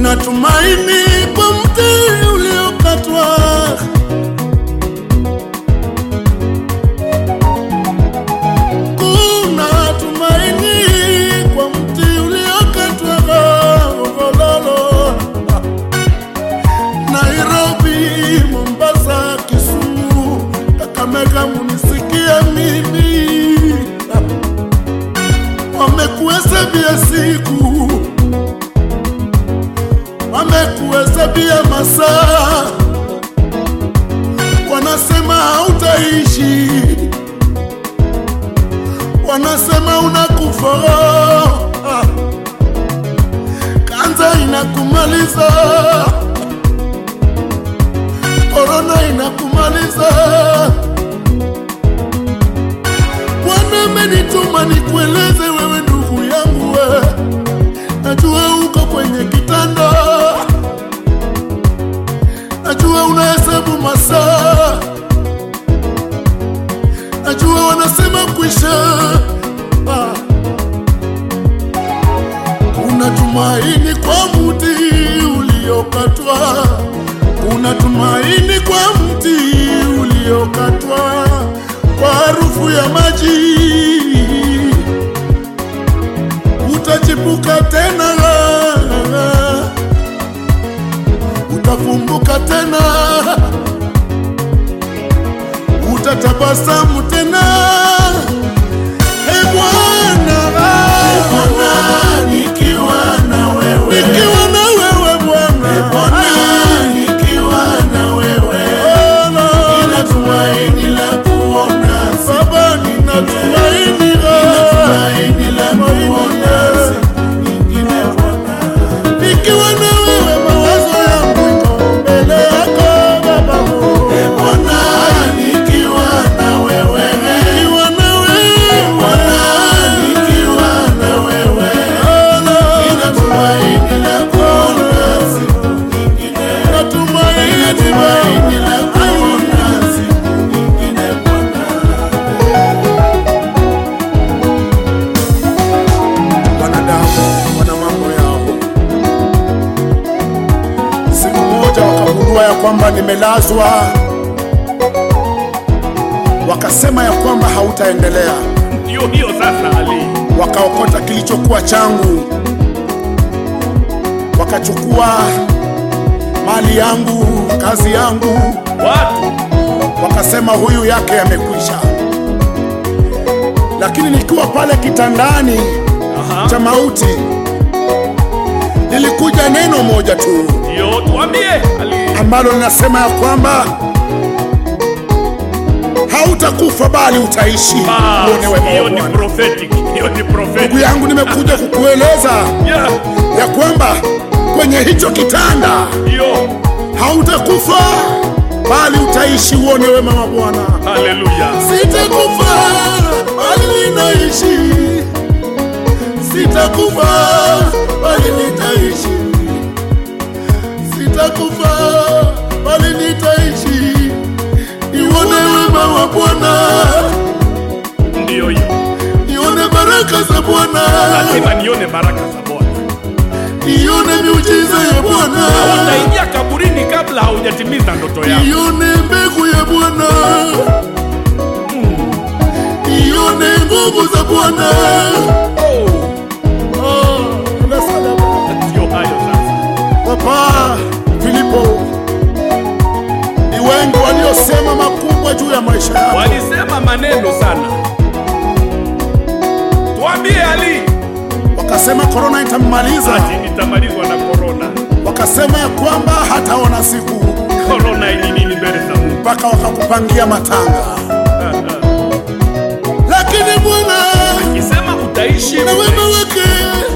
kuna tumaini kwa mti uliokatwa. Kuna tumaini kwa mti uliokatwa. Gololo. Nairobi, Mombasa, Kisumu, Kakamega, munisikie mimi, wamekuhesabia siku, wamekuhesabia masaa, wanasema hautaishi, wanasema unakufa, Ah. kanza inakumaliza korona inakumaliza. Bwana amenituma nikueleze wewe ndugu yangu, we najua uko kwenye kitanda, najua unahesabu masaa, najua wanasema kwisha. Ah. Kuna tumaini kwa mti uliokatwa kuna tumaini kwa mti uliokatwa kwa harufu ya maji, utachipuka tena, utafumbuka tena, utatabasamu tena. Ee Bwana, nikiwa na wewe, nikiwa na wewe Bwana, nikiwa na wewe, nina tumaini la kuona Baba, nina tumaini la kuona nyingine Bwana, nikiwa na wewe mawazo yangu iko mbele yako Baba, Bwana, nikiwa na wewe, nikiwa na wewe Bwana, nikiwa na wewe, nina tumaini la kuona siku nyingine, natumaini tumaini la kuona siku nyingine Bwana. Wanadamu wana mambo yao. Siku moja wakagundua ya kwamba nimelazwa, wakasema ya kwamba hautaendelea. Ndio hiyo sasa, Ali. Wakaokota kilichokuwa changu, wakachukua mali yangu, kazi yangu, Watu wakasema huyu yake yamekwisha. Lakini nikiwa pale kitandani Aha. cha mauti, lilikuja neno moja tu ndio tuambie, Ali. ambalo linasema ya kwamba hautakufa bali utaishi Bas, uone wema hiyo wa ni Bwana. prophetic, hiyo ni Ndugu prophetic. yangu, nimekuja kukueleza Yeah, ya kwamba kwenye hicho kitanda hiyo. hautakufa bali utaishi uone wema wa Bwana. Haleluya. Sitakufa bali ninaishi, sitakufa bali nitaishi, sitakufa bali nitaishi, nione wema wa Bwana, Ndio hiyo. nione baraka za Bwana, Lazima nione baraka za Bwana. nione miujiza ya Bwana, Utaingia kaburini kabla haujatimiza ndoto yako. nione mbegu ya Bwana, nione nguvu za Bwana. Oh, Oh, unasalama. ndio hayo sasa. Papa Filipo, ni wengi waliosema makubwa juu ya maisha yako, Walisema maneno sana. Tuambie Ali, wakasema korona itammaliza, ati nitamalizwa na korona. wakasema ya kwamba hataona siku, Korona ni nini mbele za Mungu? mpaka wakakupangia matanga. Lakini Bwana Akisema utaishi, na wema wake